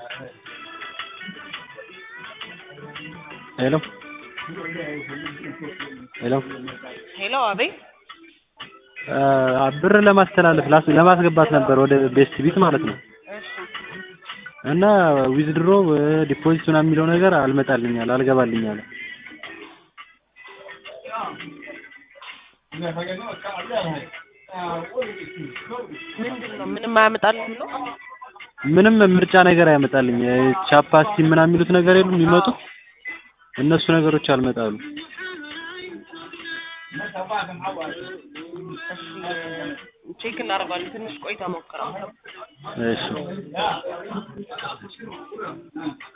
ሄሎ ሄሎ ሄሎ አቤት አ ብር ለማስተላለፍ ላስ ለማስገባት ነበር ወደ ቤስት ቢት ማለት ነው። እሺ እና ዊዝድሮ ዲፖዚት ምናምን የሚለው ነገር አልመጣልኝ አለ አልገባልኝ አለ። ምንድን ነው ምንም አያመጣልህም ነው? ምንም ምርጫ ነገር አያመጣልኝ። ቻፓስቲ ምናምን የሚሉት ነገር የሉም የሚመጡት እነሱ ነገሮች አልመጣሉ። ቼክ እናደርጋለን። ትንሽ ቆይታ ሞክረው። እሺ